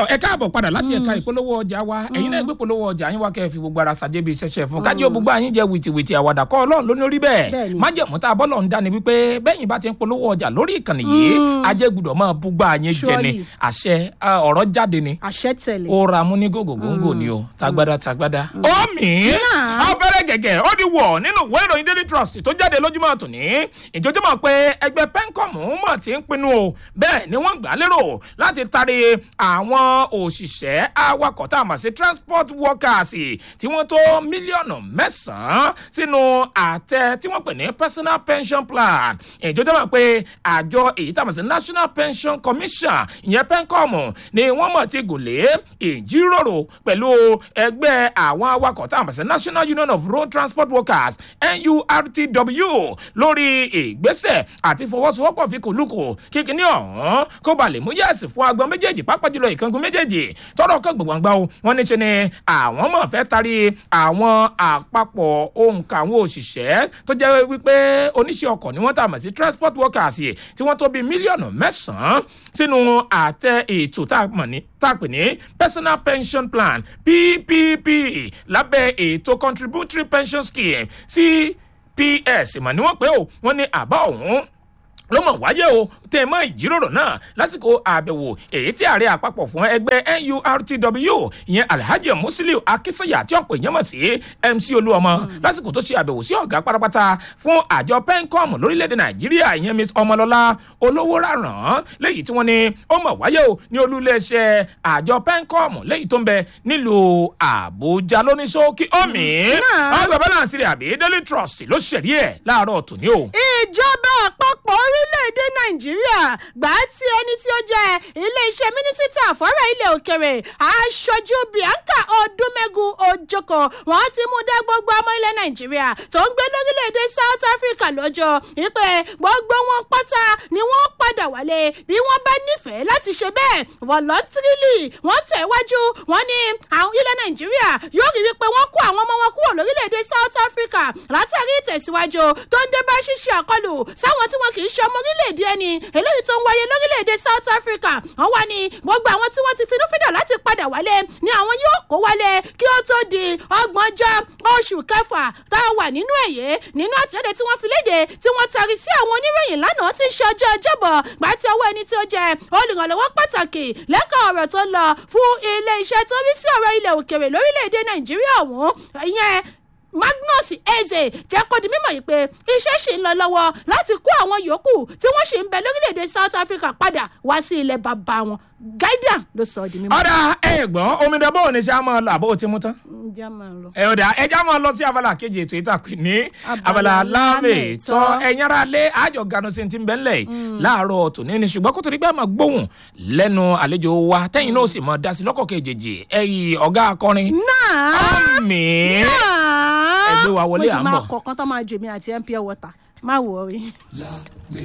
tọ́ ẹ káàbọ̀ padà láti ẹ̀ka ìpolówó ọjà wa ẹ̀yin náà gbé polówó ọjà yín wá kẹ́ ẹ fi gbogbo ara ṣàjẹbí ṣẹṣẹ fún kájí ògbógbó àyín jẹ wìtìwìtì àwàdà kọ́ ọlọ́run ló ní orí bẹ́ẹ̀ Bẹ́ẹ̀ni. májẹ̀mú tá a bọ́ lọ́n dání wípé bẹ́yìn bá ti ń polówó ọjà lórí ìkànnì yìí ajẹ́ gbọ́dọ̀ máa búgbà yín jẹ ni Surely. àṣẹ ah, ọ̀rọ̀ jáde ni àṣẹ tẹ̀lé. ó ra mú ní gògògóńgò ni o tagbada tagbada. ó mì í abẹ́rẹ́ gẹ̀gẹ̀ ó di wọ̀ nínú ìwé ìròyìn daily trust tó jáde lójúmọ́ tòní ìjọjọ́ mọ̀ pé ẹgbẹ́ pencom mọ̀ tí ń pinnu o bẹ́ẹ̀ ni wọ́n gbà á lérò láti tari àwọn òṣìṣẹ́ awakọ̀ tá a mọ̀ sí transport workers tí wọ́n tó mílíọ̀nù mẹ́sàn-án sínú àtẹ tí wọ́n pè ní personal pension plan ìjọjọ́ mọ̀ pé àjọ èyí tá a mọ̀ sí national pension commission ìyẹn pencom ni wọ́n mọ̀ ti gùn lé ìjíròrò pẹ̀lú ẹgbẹ́ àwọn awakọ̀ tá a mọ̀ sí national union of road transport workers nurtw lórí ìgbésẹ̀ àti fọwọ́sowọ́pọ̀ fi kòlùkò kíkiní ọ̀hún kó ba lè mú yẹ̀sì fún agbọn méjèèjì pápá jùlọ ìkangun méjèèjì tọrọ kan gbọ̀ngbọ̀ngbà o wọn ní ṣe ni àwọn mọ̀ fẹ́ tari àwọn àpapọ̀ òǹkà àwọn òṣìṣẹ́ tó jẹ́ wípé oníṣẹ́ ọkọ̀ ni wọ́n tà mọ̀ sí transport workers yìí tí wọ́n tó bíi mílíọ̀nù mẹ́sàn-án sínú àtẹ ètò tá a mọ̀ ní tá a pè ní personal pension plan ppp lábẹ́ ètò contributory pension scheme cps mọ̀ ni wọ́n pé o wọ́n ní àbá ọ̀hún ló mọ̀ wáyé o tẹ́ ẹ mọ́ ìjíròrò náà lásìkò àbẹ̀wò èyí tí ààrẹ àpapọ̀ fún ẹgbẹ́ nurtw ìyẹn alhaji musiliu akínsọ̀yà tí ọ̀pọ̀ èèyàn mọ̀ sí mc olúọmọ lásìkò tó ṣe àbẹ̀wò sí ọ̀gá pátápátá fún àjọ pencom lórílẹ̀‐èdè nàìjíríà ìyẹn miss ọmọlọ́lá olówó rárán léyìí tí wọ́n ní ó mọ̀ wáyé o ní olúléeṣẹ́ àjọ pencom léyìí tó ń bẹ nílùú àbújá lóníṣókí omi ọgbà balance rẹ̀ àbí daily trust ló ṣẹ̀rí ẹ̀ láàárọ̀ tòní o. ìjọba àpapọ̀ orílẹ̀-èdè nàìjíríà gbà á tí ẹni tí ó jẹ́ ilé-iṣẹ́ mínísítà fọ́rọ̀ ilẹ̀ òkèrè aṣojú bianca odúmẹ́gun ojoko wọ́n ti mú dá gbogbo ọmọ ilẹ̀ nàìjíríà tó ń gbé lórílẹ̀-èdè south africa lọ́jọ́ ìpè gbogbo wọn pátá ni wọ́n padà wálé bí wọ́n bá nífẹ̀ẹ́ láti ṣe bẹ́ẹ̀ voluntarily wọ́n tẹ̀ wájú wọ́n ní àwọn ilẹ̀ nàìjíríà yóò rí wípé wọ́n kó àwọn ọmọ wọn kúrò lórílẹ̀-èdè south africa látàrí ìtẹ̀síwájú tó ń dé bá ṣíṣe àkọlù sáwọn tí wọn kì í ṣe ọmọ orílẹ̀-èdè ẹni eléyìí tó ń wáyé lórílẹ̀-èdè south africa wọ́n wá ní gbogbo àwọn tí wọ́n ti finúfídà láti padà wálé ni àwọn yóò kó wálé kí ó tó di ọgbọ̀njọ́ oṣù kẹfà tá a wà nínú èyí nínú àtẹ̀jáde tí wọ́n fi léde tí wọ́n tari sí àwọn oníròyìn lánàá tí ń ṣe ọjọ́ ọjọ́bọ̀ gbà tí ọwọ́ ẹni tí ó jẹ́ olùrànlọ́wọ́ pàtàkì lẹ́ka ọ̀rọ̀ tó lọ fún ilé iṣẹ́ tó rí sí ọ̀rọ̀ ilẹ̀ òkèrè lórílẹ̀‐èdè nàìjíríà ọ̀hún ìyẹn magnus eze jẹ́ kó di mímọ̀ yìí pé iṣẹ́ ṣì ń lọ lọ́wọ́ láti kó àwọn yòókù tí wọ́n ṣì ń bẹ lórílẹ̀‐èdè south africa padà wá sí ilẹ̀ bàbá wọn guardian ló sọ ọ́ di mímọ̀. ọ̀dà ẹ̀gbọ́n omidan bó o ní ṣe á máa lọ àbó o ti mú tán. ǹjẹ́ máa lọ. ẹ ọ̀dà ẹja máa lọ sí abala kejì ètò ìtàkùn ní Abala abala lámètọ́ lámètọ́. ẹ̀yin ara lé àjọ ganu sí ti ń bẹ́ ńlẹ̀ láàárọ̀ tòní ni ṣùgbọ́n kó tó di pé a máa gbóhùn lẹ́nu àlejò wa tẹ́yìn náà sì máa dá sí lọ́kọ̀ kejì ẹ̀yìn ọ̀gá akọrin náà ọ̀mì náà ẹgbẹ́ wa wọlé à ń mo sì máa bọ̀. kọ̀ọ̀kan tó máa jù mí àti mpl water má wọ̀ rí.